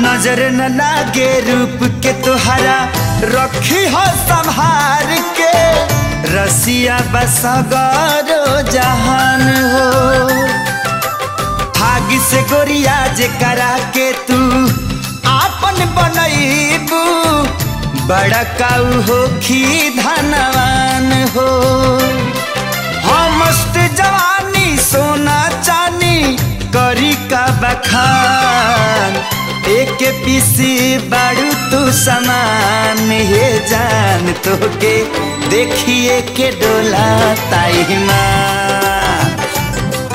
नजर न लागे रूप के तुहरा रखी हो संभार के रसिया बसगरो जहान हो भागी से गोरिया जे करा के तू आपन बनैबू बड़ा काऊ हो खी धनवान हो हम मस्त जवानी सोना चानी करी का बखान एक पीसी बाड़ू तू समान हे जान तो के देखिए के डोला ताई मान